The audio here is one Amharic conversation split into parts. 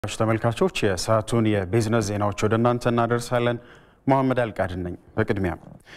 ተመልካቾች የሰዓቱን የቢዝነስ ዜናዎች ወደ እናንተ እናደርሳለን። መሐመድ አልቃድን ነኝ። በቅድሚያ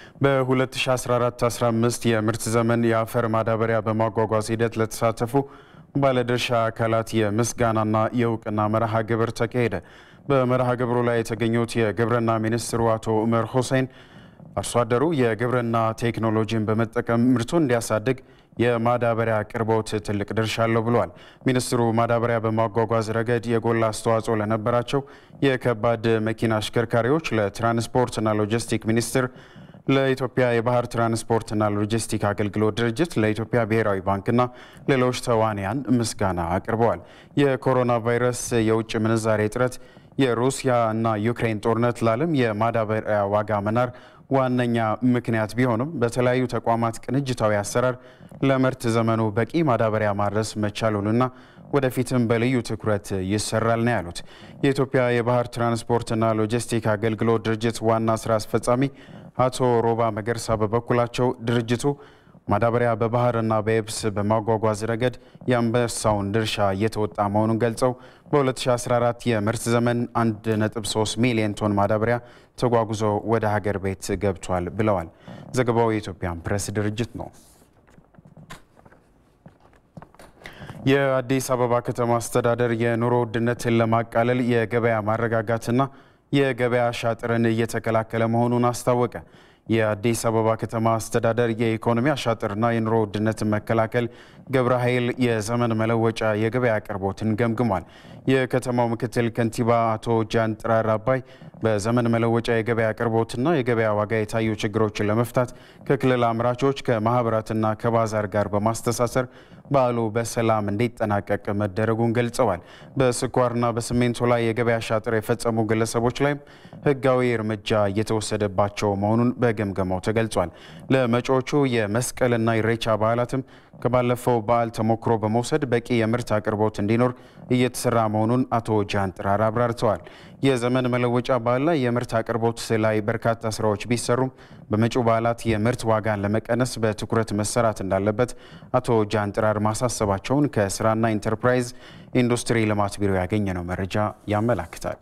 በ2014-15 የምርት ዘመን የአፈር ማዳበሪያ በማጓጓዝ ሂደት ለተሳተፉ ባለድርሻ አካላት የምስጋናና የእውቅና መርሃ ግብር ተካሄደ። በመርሃ ግብሩ ላይ የተገኙት የግብርና ሚኒስትሩ አቶ ኡመር ሁሴን አርሶ አደሩ የግብርና ቴክኖሎጂን በመጠቀም ምርቱን እንዲያሳድግ የማዳበሪያ አቅርቦት ትልቅ ድርሻ አለው ብለዋል። ሚኒስትሩ ማዳበሪያ በማጓጓዝ ረገድ የጎላ አስተዋጽኦ ለነበራቸው የከባድ መኪና አሽከርካሪዎች ለትራንስፖርትና ሎጂስቲክ ሚኒስቴር፣ ለኢትዮጵያ የባህር ትራንስፖርትና ሎጂስቲክ አገልግሎት ድርጅት፣ ለኢትዮጵያ ብሔራዊ ባንክና ሌሎች ተዋንያን ምስጋና አቅርበዋል። የኮሮና ቫይረስ፣ የውጭ ምንዛሬ እጥረት፣ የሩሲያ እና ዩክሬን ጦርነት ለዓለም የማዳበሪያ ዋጋ መናር ዋነኛ ምክንያት ቢሆንም በተለያዩ ተቋማት ቅንጅታዊ አሰራር ለምርት ዘመኑ በቂ ማዳበሪያ ማድረስ መቻሉንና ወደፊትም በልዩ ትኩረት ይሰራል ነው ያሉት። የኢትዮጵያ የባህር ትራንስፖርትና ሎጂስቲክ አገልግሎት ድርጅት ዋና ስራ አስፈጻሚ አቶ ሮባ መገርሳ በበኩላቸው ድርጅቱ ማዳበሪያ በባህርና በየብስ በማጓጓዝ ረገድ የአንበሳውን ድርሻ እየተወጣ መሆኑን ገልጸው በ2014 የምርት ዘመን 1.3 ሚሊዮን ቶን ማዳበሪያ ተጓጉዞ ወደ ሀገር ቤት ገብቷል ብለዋል። ዘገባው የኢትዮጵያን ፕሬስ ድርጅት ነው። የአዲስ አበባ ከተማ አስተዳደር የኑሮ ውድነትን ለማቃለል የገበያ ማረጋጋትና የገበያ አሻጥርን እየተከላከለ መሆኑን አስታወቀ። የአዲስ አበባ ከተማ አስተዳደር የኢኮኖሚ አሻጥርና የኑሮ ውድነትን መከላከል ግብረ ኃይል የዘመን መለወጫ የገበያ አቅርቦትን ገምግሟል። የከተማው ምክትል ከንቲባ አቶ ጃን ጥራር አባይ በዘመን መለወጫ የገበያ አቅርቦትና የገበያ ዋጋ የታዩ ችግሮችን ለመፍታት ከክልል አምራቾች ከማህበራትና ከባዛር ጋር በማስተሳሰር በዓሉ በሰላም እንዲጠናቀቅ መደረጉን ገልጸዋል። በስኳርና በሲሚንቶ ላይ የገበያ አሻጥር የፈጸሙ ግለሰቦች ላይም ሕጋዊ እርምጃ እየተወሰደባቸው መሆኑን በግምገማው ተገልጿል። ለመጪዎቹ የመስቀልና ኢሬቻ በዓላትም ከባለፈው በዓል ተሞክሮ በመውሰድ በቂ የምርት አቅርቦት እንዲኖር እየተሰራ መሆኑን አቶ ጃን ጥራር አብራርተዋል። የዘመን መለወጫ በዓል ላይ የምርት አቅርቦት ላይ በርካታ ስራዎች ቢሰሩም በመጪው በዓላት የምርት ዋጋን ለመቀነስ በትኩረት መሰራት እንዳለበት አቶ ጃን ጥራር ማሳሰባቸውን ከስራና ኢንተርፕራይዝ ኢንዱስትሪ ልማት ቢሮ ያገኘነው መረጃ ያመላክታል።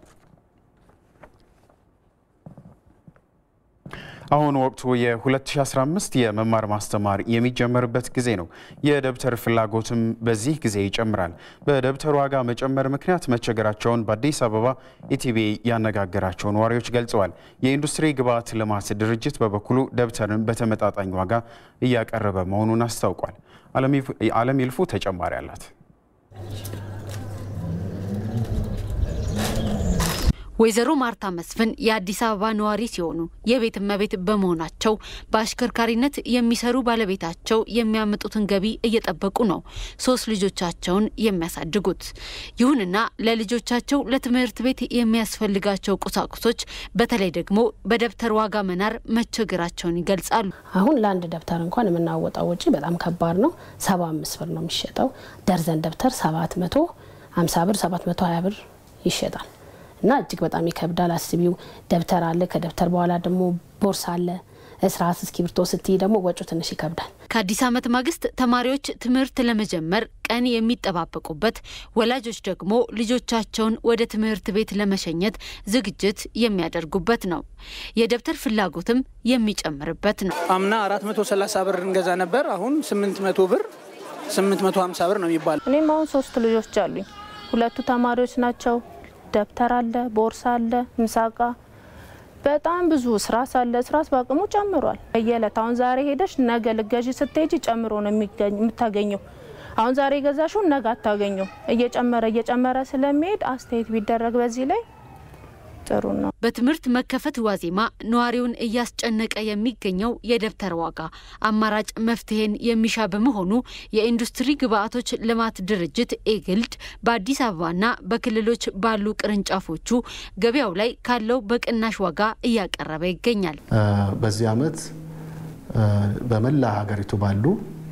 አሁን ወቅቱ የ2015 የመማር ማስተማር የሚጀመርበት ጊዜ ነው። የደብተር ፍላጎትም በዚህ ጊዜ ይጨምራል። በደብተር ዋጋ መጨመር ምክንያት መቸገራቸውን በአዲስ አበባ ኢቲቪ ያነጋገራቸው ነዋሪዎች ገልጸዋል። የኢንዱስትሪ ግብዓት ልማት ድርጅት በበኩሉ ደብተርን በተመጣጣኝ ዋጋ እያቀረበ መሆኑን አስታውቋል። አለም ይልፉ ተጨማሪ አላት። ወይዘሮ ማርታ መስፍን የአዲስ አበባ ነዋሪ ሲሆኑ የቤት እመቤት በመሆናቸው በአሽከርካሪነት የሚሰሩ ባለቤታቸው የሚያመጡትን ገቢ እየጠበቁ ነው ሶስት ልጆቻቸውን የሚያሳድጉት። ይሁንና ለልጆቻቸው ለትምህርት ቤት የሚያስፈልጋቸው ቁሳቁሶች በተለይ ደግሞ በደብተር ዋጋ መናር መቸገራቸውን ይገልጻሉ። አሁን ለአንድ ደብተር እንኳን የምናወጣው ወጪ በጣም ከባድ ነው። ሰባ አምስት ብር ነው የሚሸጠው። ደርዘን ደብተር ሰባት መቶ ሀምሳ ብር ሰባት መቶ ሀያ ብር ይሸጣል እና እጅግ በጣም ይከብዳል። አስቢው ደብተር አለ፣ ከደብተር በኋላ ደግሞ ቦርሳ አለ፣ እስራስ፣ እስክሪብቶ ስትይ ደግሞ ወጪው ትንሽ ይከብዳል። ከአዲስ ዓመት ማግስት ተማሪዎች ትምህርት ለመጀመር ቀን የሚጠባበቁበት፣ ወላጆች ደግሞ ልጆቻቸውን ወደ ትምህርት ቤት ለመሸኘት ዝግጅት የሚያደርጉበት ነው። የደብተር ፍላጎትም የሚጨምርበት ነው። አምና 430 ብር እንገዛ ነበር። አሁን 800 ብር 850 ብር ነው የሚባለው። እኔም አሁን ሶስት ልጆች አሉኝ። ሁለቱ ተማሪዎች ናቸው። ደብተር አለ፣ ቦርሳ አለ፣ ምሳቃ በጣም ብዙ ስራስ አለ። ስራስ በአቅሙ ጨምሯል። በየዕለት አሁን ዛሬ ሄደሽ ነገ ልገዢ ስትሄጂ ጨምሮ ነው የምታገኘው። አሁን ዛሬ የገዛሽውን ነገ አታገኘው። እየጨመረ እየጨመረ ስለሚሄድ አስተያየት ቢደረግ በዚህ ላይ ጥሩ ነው። በትምህርት መከፈት ዋዜማ ነዋሪውን እያስጨነቀ የሚገኘው የደብተር ዋጋ አማራጭ መፍትሄን የሚሻ በመሆኑ የኢንዱስትሪ ግብዓቶች ልማት ድርጅት ኤግልድ በአዲስ አበባና በክልሎች ባሉ ቅርንጫፎቹ ገበያው ላይ ካለው በቅናሽ ዋጋ እያቀረበ ይገኛል። በዚህ ዓመት በመላ ሀገሪቱ ባሉ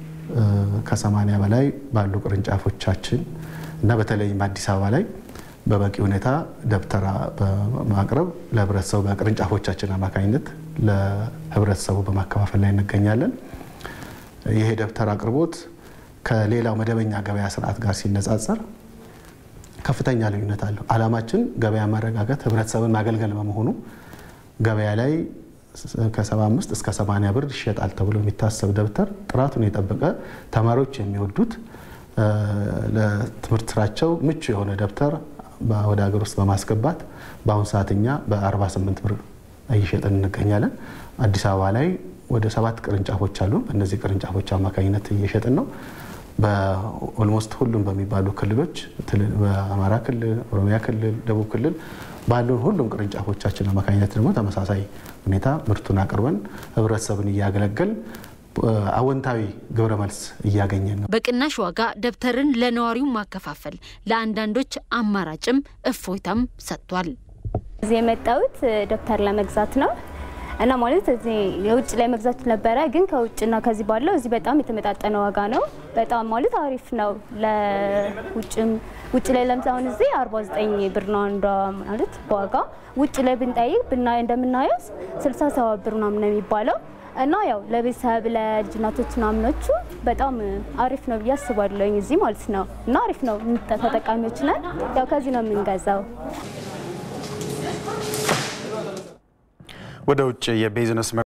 ከሰማኒያ በላይ ባሉ ቅርንጫፎቻችን እና በተለይም አዲስ አበባ ላይ በበቂ ሁኔታ ደብተር በማቅረብ ለህብረተሰቡ በቅርንጫፎቻችን አማካኝነት ለህብረተሰቡ በማከፋፈል ላይ እንገኛለን። ይሄ ደብተር አቅርቦት ከሌላው መደበኛ ገበያ ስርዓት ጋር ሲነጻጸር ከፍተኛ ልዩነት አለው። ዓላማችን ገበያ ማረጋጋት፣ ህብረተሰብን ማገልገል በመሆኑ ገበያ ላይ ከ75 እስከ 80 ብር ይሸጣል ተብሎ የሚታሰብ ደብተር ጥራቱን የጠበቀ ተማሪዎች የሚወዱት ለትምህርት ስራቸው ምቹ የሆነ ደብተር ወደ ሀገር ውስጥ በማስገባት በአሁኑ ሰዓት እኛ በ48 ብር እየሸጥን እንገኛለን። አዲስ አበባ ላይ ወደ ሰባት ቅርንጫፎች አሉ። በእነዚህ ቅርንጫፎች አማካኝነት እየሸጥን ነው። በኦልሞስት ሁሉም በሚባሉ ክልሎች በአማራ ክልል፣ ኦሮሚያ ክልል፣ ደቡብ ክልል ባሉን ሁሉም ቅርንጫፎቻችን አማካኝነት ደግሞ ተመሳሳይ ሁኔታ ምርቱን አቅርበን ህብረተሰብን እያገለገል አወንታዊ ግብረ መልስ እያገኘን ነው። በቅናሽ ዋጋ ደብተርን ለነዋሪው ማከፋፈል ለአንዳንዶች አማራጭም እፎይታም ሰጥቷል። እዚህ የመጣሁት ደብተር ለመግዛት ነው እና ማለት እዚህ የውጭ ላይ መግዛት ነበረ፣ ግን ከውጭና ከዚህ ባለው እዚህ በጣም የተመጣጠነ ዋጋ ነው። በጣም ማለት አሪፍ ነው። ለውጭም ውጭ ላይ ለምሳሁን እዚህ 49 ብር ነው አንዷ ማለት በዋጋ ውጭ ላይ ብንጠይቅ ብናይ እንደምናየው 67 ብር ምናምን ነው የሚባለው እና ያው ለቤተሰብ ለልጅ እናቶች ምናምኖቹ በጣም አሪፍ ነው ብዬ አስባለሁኝ እዚህ ማለት ነው። እና አሪፍ ነው፣ ተጠቃሚዎች ነን። ያው ከዚህ ነው የምንገዛው። ወደ ውጭ የቢዝነስ